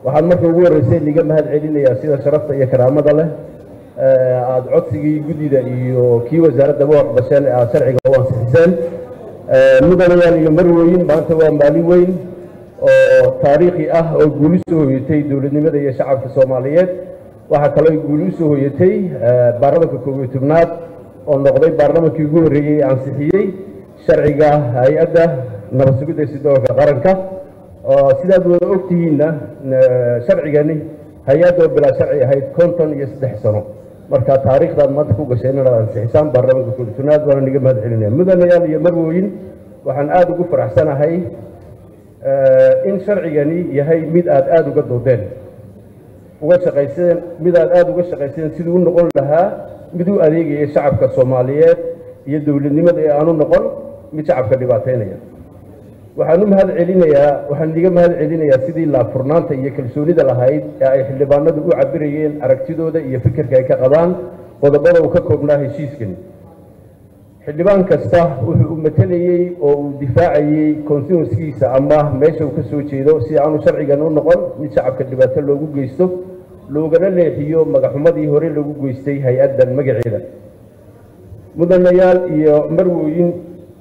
waxaan marka ugu horreysay liga mahad celinayaa sida sharafta iyo karaamada leh aada codsigii guddida iyo kii wasaaraddaba waxbasheen ee aada sharciga u ansixiseen mudanayaal iyo marweyn maanta waa maalin weyn oo taariikhi ah oo guuli soo hoyatay dowladnimada iyo shacabka soomaaliyeed waxaa kaloo guuli usoo hoyatay baarlamanka koob iyo tobnaad oo noqday baarlamankii ugu horreeyey ansixiyey sharciga hay-adda nabad sugidda sidoolka qaranka sidaad wada ogtihiinna sharcigani hay-adda oo bilaa sharci ahayd konton iyo saddex sano marka taariikhdaad maanta ku gasheen inaad ansixisaan baarlamanka koob iyo tobnaad waana niga mahad celinaya mudanayaal iyo marwooyin waxaan aada ugu faraxsanahay in sharcigani yahay mid aada aada uga doodeen uga shaqayseen mid aad aada uga shaqayseen siduu u noqon lahaa mid u adeegaya shacabka soomaaliyeed iyo dowladnimada ee aanu noqon mid shacabka dhibaateynaya waxaan u mahad celinayaa waxaan iga mahad celinayaa sidii laafurnaanta iyo kalsoonida lahayd ee ay xildhibaanadu u cabirayeen aragtidooda iyo fikirka ay ka qabaan qodobada uu ka koobnaa heshiiskani xildhibaan kasta wuxuu u matelayey oo uu difaacayey konstituenskiisa ama meesha uu ka soo jeedo si aanu sharcigan u noqon mid shacabka dhibaato loogu geysto loogana leexiyo magaxumadii hore lagu geystay hay-addan magaceeda mudanayaal iyo marwooyin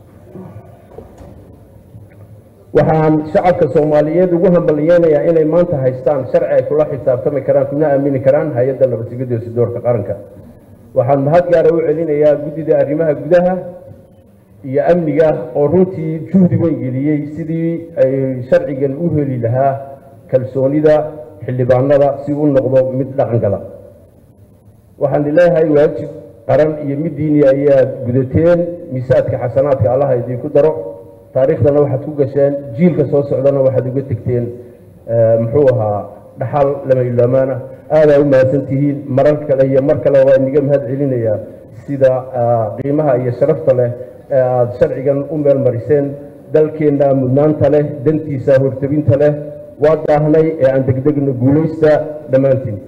waxaan shacabka soomaaliyeed ugu hambaliyeynayaa inay maanta haystaan sharci ay kula xisaabtami karaan kuna aamini karaan hay-adda nabadsugidda sidoorka qaranka waxaan mahad gaara u celinayaa guddida arrimaha gudaha iyo amniga oo runtii juhdi weyn geliyey sidii ay sharcigan u heli lahaa kalsoonida xildhibaanada si u noqdo mid dhaqan gala waxaan leeyahay waajib qaran iyo mid diini ayaad gudateen miisaadka xasanaadka allaha idinku daro taariikhdana waxaad ku gasheen jiilka soo socdana waxaad uga tegteen muxuu ahaa dhaxal lama iloomaana aadaa u mahadsan tihiin marar kale iyo mar kale waa iniga mahad celinayaa sida qiimaha iyo sharafta leh ee aada sharcigan u meel mariseen dalkeenna mudnaanta leh dantiisa hortabinta leh waa daahnay ee aan degdegno guulaysta dhammaantiin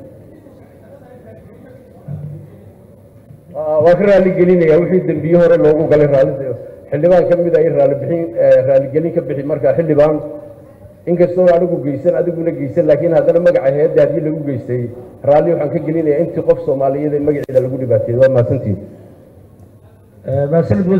waa ka raali gelinaya wixii dembiye hore loogu galay raali xildhibaan ka mid a in raalibixin raaligelin ka bixi marka xildhibaan inkastoo anigu geysan adiguna geysan laakiin haddana magaca hay-adda haddii lagu geystay raalli waxaan ka gelinayaa intii qof soomaaliyeed ee magaceeda lagu dhibaateeyey waa mahadsantiin